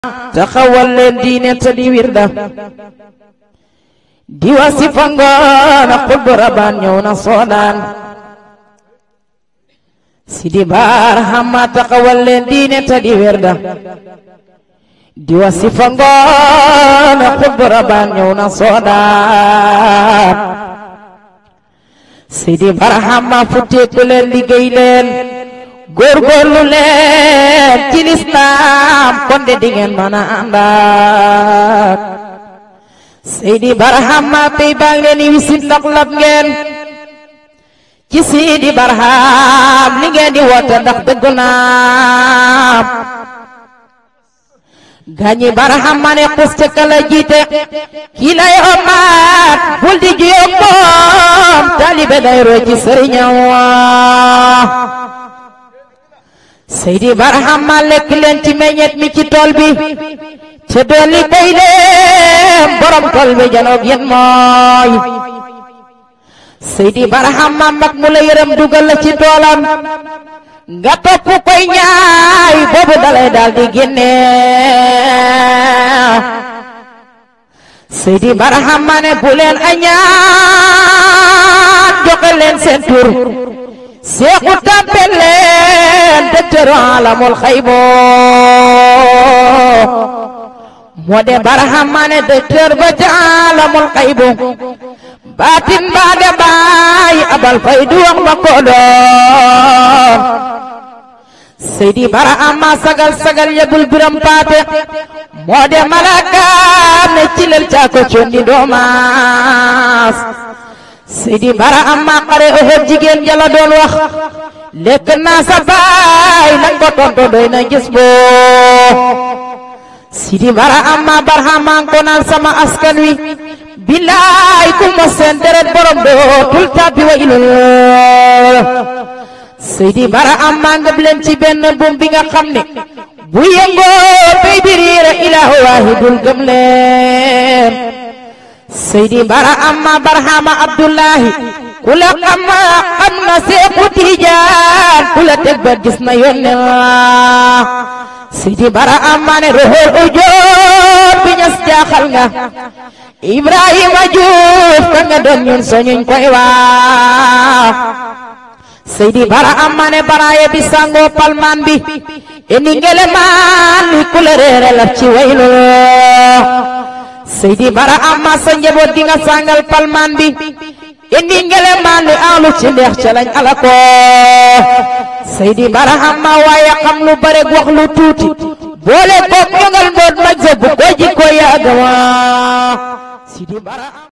taxawal leen diine te di wirda di wasifa ngoona xutbu rabaan ñëw na soodaan sidi barhama taxawal leen diine te di wirda di wasifa ngoona xutbu rabaan ñëw na soodaan sidi barhama futteeku leen liggéey leen góorgóorlu leen ci lislaam kon de dingeen mën a àndaat Seydi Barhama pey baa ngi leen di wisit ndax lab ngeen ci Seydi Barham li ngeen di woote ndax dëgg naam gaañi Barhama ne xus ca kala jiite kii lay omaat bul di juyoo moom taalibe day roy ci sëriñam Seydi Barhama lekk leen ci meññet mi ci tool bi te dolli bay leen borom tool bi janoog yéen mooy Seydi Barhama mag mu la yërëm dugal la ci toolam nga topp koy ñaay boobu dalay daal di génne Seydi Barhama ne bu leen añaan joxe leen seen tur seexu tàmpel leen docteur alamul xaybo moo de Barhama ne docteur ba ca alamul xaybo baatin baa de baay abal fay du wax ma ko doon Seydi Barhama sagal sagal yegul biram paate moo de malakaam ne cilal caako condi doomaas Seydi Barhama xare Uhud jigéen jala doon wax lekk naa sa baay nag ko tonto doy na gis boo Seydi Barhama Barhama ko naan sama askan wi billaay ku ma seen deret borom dootul tabbi wa ilul Seydi Barhama nga leen ci benn buum bi nga xam ne bu yëngoo bay biriira ilaahu waahidul gëm leen Seydi Barhama Barhama Abdullahi ku la xam xam na Seexu Tijaan ku la teg ba gis na yónnee Seydi Barhama ne roxol ujoor bi ñas jaaxal nga Ibrahima Juuf ka nga doon ñun soñuñ koy wax Seydi Barhama ne baraaye bi sangoo palmaan bi eni ngele maan li ku la reere laf ci wayloo Seydi Barhama sa njaboot gi nga sangal palmaan bi indi ngele maan li alu ci ndeex ca lañ ala ko Seydi Barhama waaye xam lu bare wax lu tuuti boole ko ñongal mboot maj sa bu ko jikko yàgg wa Seydi Barhama